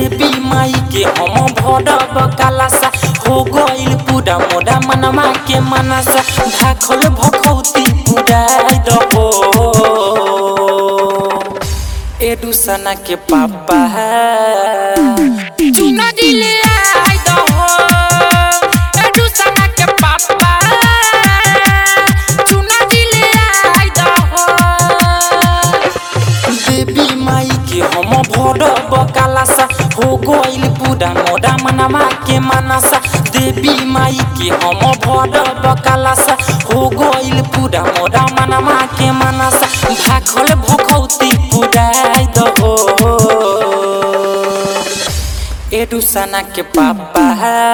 देवी माई के हम भरब कालासा हो गइल पूरा मोरा मनमा के मनसा भाखल भखौती पुराई दहो एडुसना के पापा चुना दिले आई दहो एडुसना के पापा चुना दिले आई दहो देवी माई के हम भरब कालासा हो गइल पूरा मोरा मनमा के मनसा देवी माई के हम भरब कालासा हो गइल पूरा मोरा मनमा के मनसा भाखल भखौती पुराई दहो एडुसना के पापा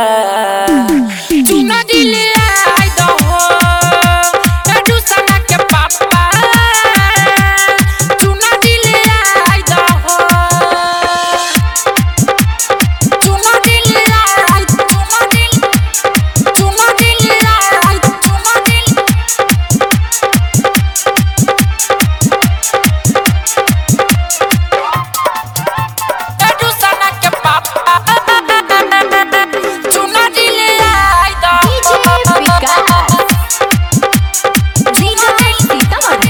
चुना दिले आई दहो एडुसना के पापा चुना दिले आई दहो चुना दिले आई चुना दिल चुना दिले आई चुना दिल एडुसना के पापा चुना दिले आई डीजे दहो विकास रीना सीतामढ़ी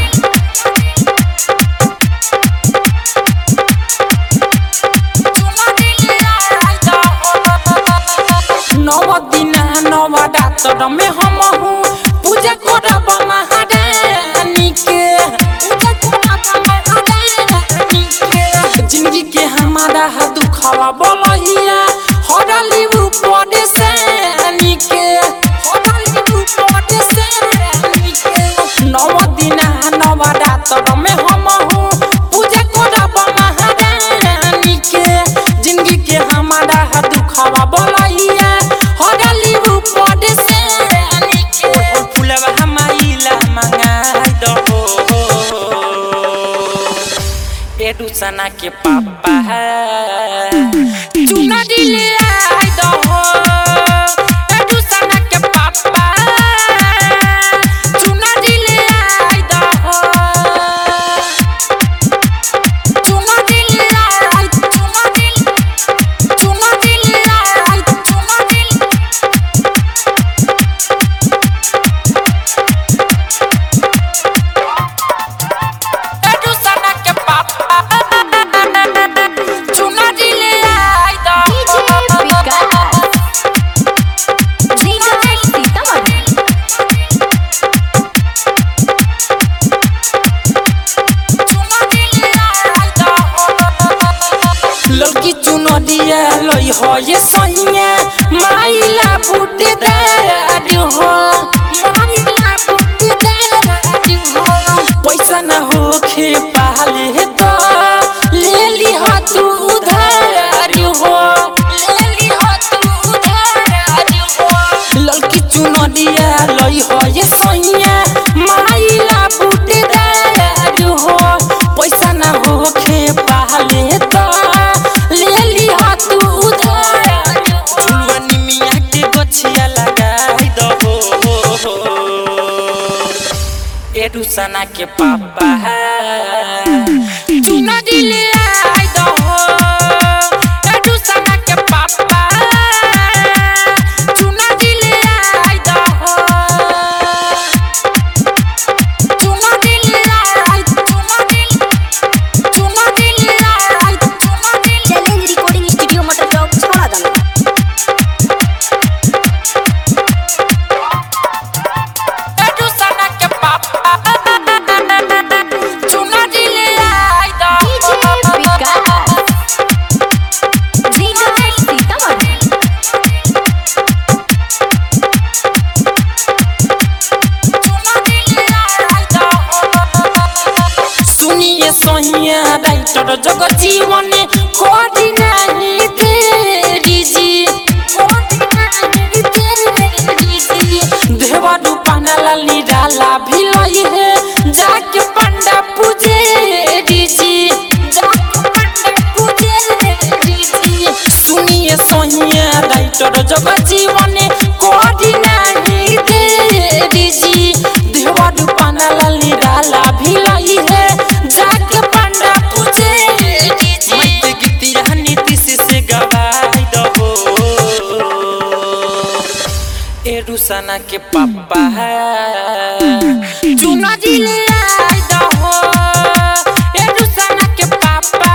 नव दिन नव डातर में हम हूँ पूजा करब महारानी के पूजा करब महारानी के जिंदगी के हमारा दुखवा बोलहिया हरली ऊपर से के हरली ऊपर से के नव दिन नव डातर में हम हूँ पूजा करब महारानी के जिंदगी के हमारा दुखवा बोलहिया हरली ऊपर से के फुलवा हमाइला मंगाई दहो एडुसना के पापा चुना दिले आई दहो एडुसना के पापा चुना दिले आई दहो चुना दिले आई चुना दिल चुना दिले आई चुना दिल एडुसना के पापा चुना दिले आई डीजे दहो विकास रीना सीतामढ़ी लड़की चुनरिया लई हो ये सैया माइला बूटे दार हो माइला बूटे दार हो पैसा न होखे पाले तो ले ली हो तू उधार हो ले ली हो तू उधार हो लड़की चुनरिया लई हो ये सैया माइला बूटे दार हो पैसा न होखे पाले तो ले ली हो तू उधार झुलवनी मिया के गछिया लगाई दहो एडुसना के पापा चुना दिले आई दहो एडुसना के पापा चुना दिले आई दहो चुना दिले आई चुना दिल चुना दिले आई चुना दिल चैलेंज रिकॉर्डिंग स्टूडियो मटर चौक छोड़ा दम एडुसना के पापा चुना दिले आई डीजे दहो विकास रीना सीतामढ़ी सुनिए सोहिया राइटर जग जीवन कोडी नहीं तेरी जी देवा रूपाना लाली डाला भी लई है जाके पंडा पूजे जी जाके पंडा पूजे जी सुनिए सोहिया राइटर जग जीवन कोडी नहीं तेरी जी देवा रूपाना लाली डाला भी लई है जाके पंडा पूजे मैं ते गीतिया नीति से गवाई दहो ए रुसना के पापा चुना दिले आई दहो ए रुसना के पापा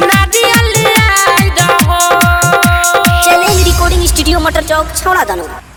नारियल आई दहो चैलेंज रिकॉर्डिंग स्टूडियो मटर चौक छौड़ा दानो